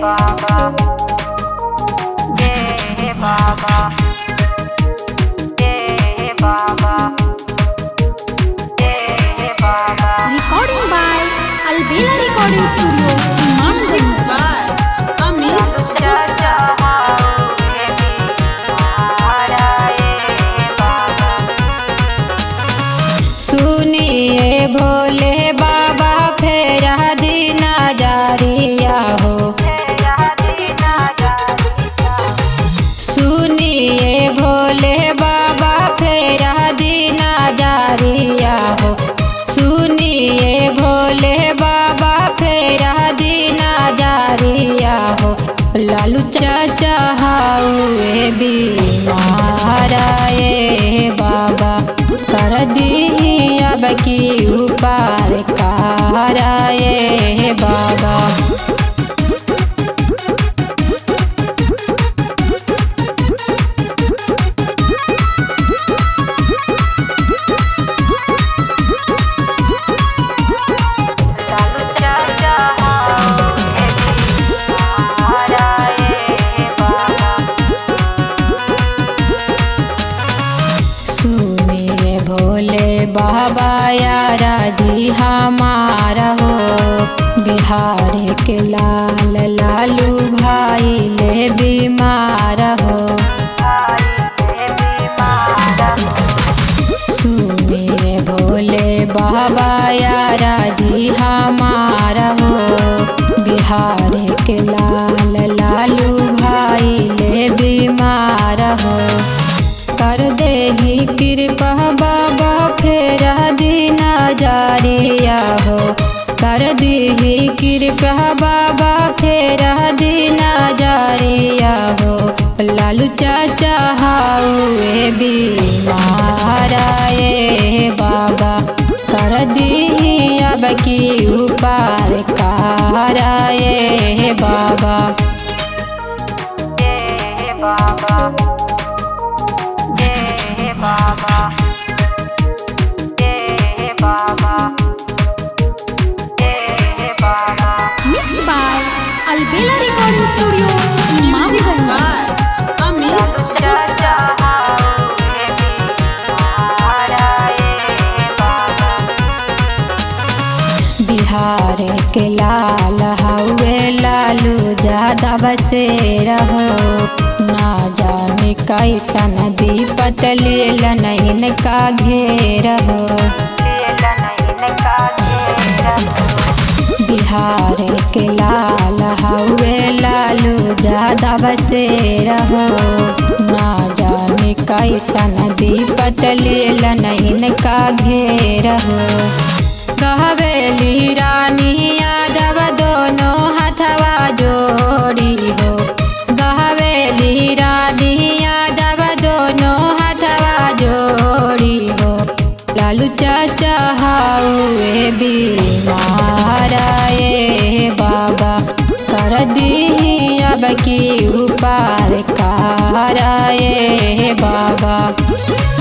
बाबा जय बाबा जय बाबा जय बाबा Recording by Albela Recording Studio, Manzing. by Amit चाचा हाओगे महाराए बाबा सुनिए भोले बाबा फेरा दीना जारिया हो सुनिए भोले बाबा फेरा दीना जारिया हो सुनिए भोले बाबा फेरा दीना जारिया हो लालू चाचा हाउए बीमाराए बाबा कर दी अब की उपार कराए बाबा लालू चाचा हाओगे महाराए बाबा सुनिए भोले बाबा यारा जी हमारा हो बिहार के लाल लालू भाई ले बीमार हो सुनिए भोले बाबा यारा जी हमारा हो बिहार के लाल लालू भाई ले बीमार हो कर दे ही कृपा बाबा फेरा दीना जारिया हो कर दी ही कृपा बाबा फेरा दीना जारिया हो लालू चाचा हाउए बीमाराए बाबा कर दी अब की उपार कराए बाबा जय बाबा जय बाबा जय बाबा जय बाबा Mixed by Albela Recording Studio, Manzing. by Amit चाचा हाओगे महाराए बाबा बिहार के लाल हवे लालू ज्यादा बसे रहो ना जाने कैसन विपत लेल नहीं का घेर हो बिहार के लाल हवे लालू ज्यादा बसे रहो ना जाने कैसन विपत लेल नहीं का घेर हो कहवेली रानी यादव दोनों हथवा जोड़ी हो कहवेली रानी यादव दोनों हथवा जोड़ी हो लालू चाचा हाउए बीमाराए बाबा कर दी अब की उपार कराए बाबा